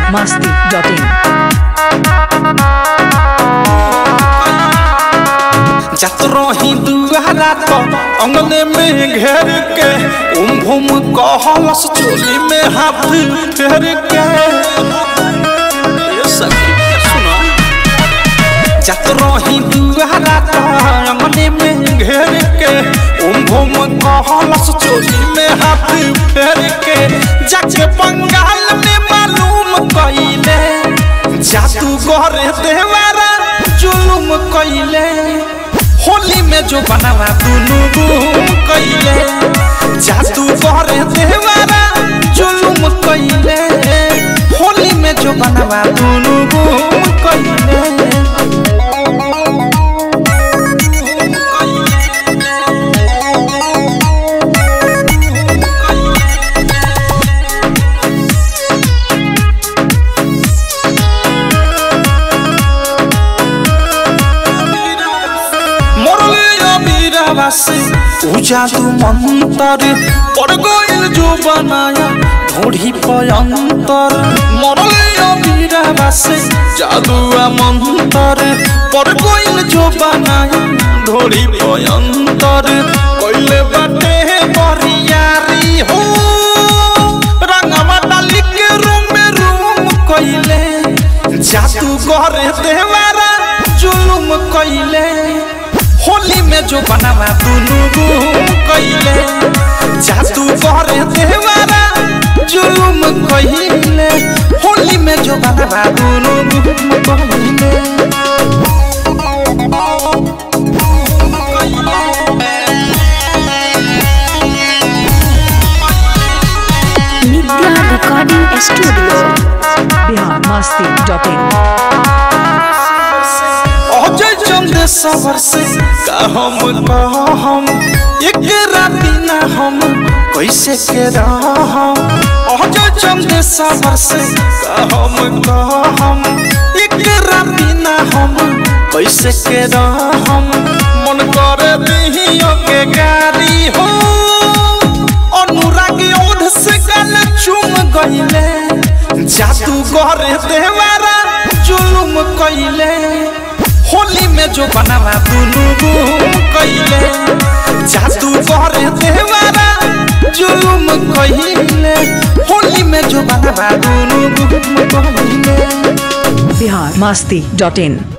masti.in. जात रही दुआरा तो अंगने में घेर के उम भूम कहलस चोली में हाथ फेर के ये सखी सुना जात रही दुआरा तो अंगने में घेर के उम भूम कहलस चोली में हाथ फेर के जाके बंगाल में मालूम कइले जादू गरे देवारा जुलुम कइले होली में जो बनावा दुनु गुम कइले जादू करे देवारा जुलुम कइले होली में जो बनावा दुनु गुम कइले মরলে অবিরাবাসে উজাদু মন্তর পড় গইল जो बनाया ढोढ़ी पयंतर মরলে অবিরাবাসে জাদুয়া মন্তর পড় গইল जो बनाया ढोढ़ी पयंतर কইলে বাটে বরিয়ারি हो रंगवा डाली के रूम में रूम कइले जादू करे देवारा जुलुम कइले होली में जो बनावा दुनु गुम कइले जादू करे देवारा जुलुम कइले होली में जो बनावा दुनु गुम कइले Nidra Recording Studio. Bihar masti.in. Ajay चंद सवर से का हम कहम एक राती ना हम कैसे के रहम अजय चंद सवर से का हम कहम एक राती ना हम कैसे के रहम मन करे दिहियो के गारी हो अनुरागी ओढ़ से गल चुम गइले जादू करे देवारा जुलुम कइले होली में जो बनावा दुनु गुम कइले जादू करे देवारा जुलुम कइले होली में जो बनावा दुनु गुम कइले Bihar masti.in.